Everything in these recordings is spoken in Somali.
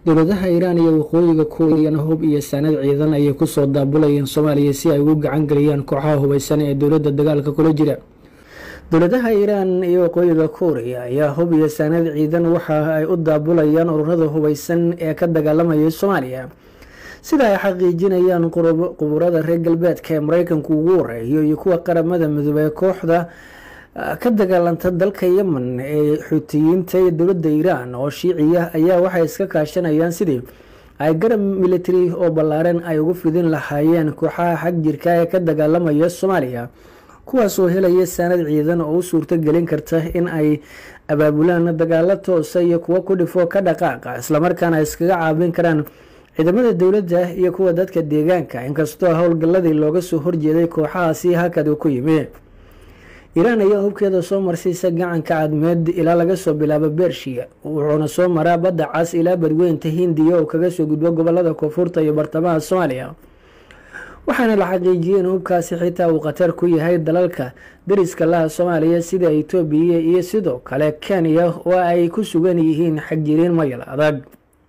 dowladaha iiraan iyo waqooyiga kuuriyana hub iyo saanad ciidan ayay kusoo daabulayeen soomaaliya si ay ugu gacan geliyaan kooxaha hubeysan ee dowladda dagaalka kula jira dowladaha iiraan iyo waqooyiga kuuriya ayaa hub iyo saanad ciidan waxa ay u daabulayaan ururada hubeysan ee ka dagaalamaya soomaaliya sida ay xaqiijinayaan quburada reer galbeedka ee mareykanku ugu wareeyo iyo kuwa qaramada midoobey kooxda ka dagaalanta dalka yemen ee xuutiyiinta iyo dowladda iiraan oo shiiciya ayaa waxay iska kaashanayaan sidii ay garab military oo ballaaran ay ugu fidin lahaayeen kooxaha xag jirka ee ka dagaalamaya soomaaliya kuwaas oo helaya saanad ciidan oo u suurto gelin karta in ay abaabulaan dagaalo toosa iyo kuwo ku dhifo ka dhaqaaqa islamarkaana ay iskaga caabin karaan ciidamada dowladda iyo kuwa dadka deegaanka inkastoo howlgalladii looga soo horjeeday kooxahaasi hakadu ku yimi iiraan ayaa hubkeeda soo marsiisa gacanka cadmeed ilaa laga soo bilaabo bershiya wuxuuna soo maraa badda cas ilaa badweynta hindiya oo kaga soo gudbo gobolada koonfurta iyo bartamaha soomaaliya waxaana la xaqiijiyey in hubkaasi xitaa uu khatar ku yahay dalalka dariska laha soomaaliya sida itoobiya iyo sidoo kale kenya oo ay ku sugan yihiin xagjiriin mayal adag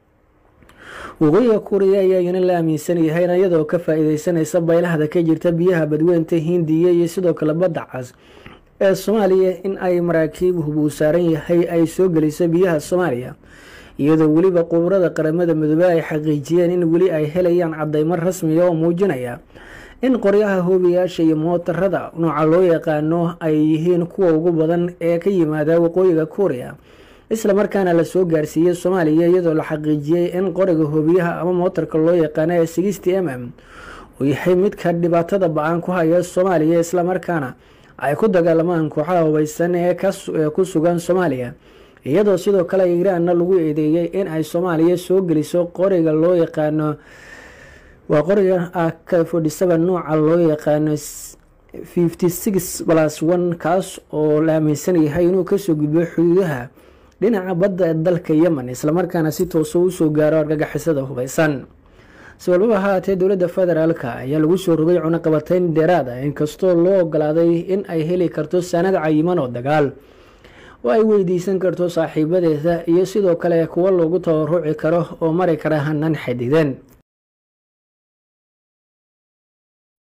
waqooyiga kuuriya ayaa iyana la aaminsan yahay iyadoo ka faa-iideysanaysa baylahda ka jirta biyaha badweynta hindiya iyo sidoo kale badda cas ee soomaaliya in ay maraakiib hub uu saaran yahay ay soo geliso biyaha soomaaliya iyadoo weliba quburada qaramada midoobe ay xaqiijiyeen in weli ay helayaan cadeymo rasmiga oo muujinaya in qoryaha hoobiyaasha iyo mootarada nooca loo yaqaano ay yihiin kuwa ugu badan ee ka yimaada waqooyiga kuuriya isla markaana lasoo gaarsiiyey soomaaliya iyadoo la xaqiijiyey in qoriga hoobiyaha ama mootarka loo yaqaano ee sixty m m uu yahay midka dhibaatada ba-aan ku haya soomaaliya islamarkaana ay ku dagaalamaan kooxaha hubeysan ee ku sugan soomaaliya iyadoo sidoo kale iiraanna lagu eedeeyey in ay soomaaliya soo geliso qoriga loo yaqaano waa qoriga ak forty seven nooca loo yaqaano fifty six plus one kaas oo la aaminsan yahay inuu kasoo gudbo xuduudaha dhinaca badda ee dalka yemen islamarkaana si toosa usoo gaaro argagixisada hubeysan si walbaba haatee dowladda federaalka ayaa lagu soo rogay cunaqabateyn dheeraad ah inkastoo loo ogolaaday in ay heli karto saanad cayiman oo dagaal oo ay weydiisan karto saaxiibadeeda iyo sidoo kale kuwo loogu tabaruci karo oo mari kara hanaan xadidan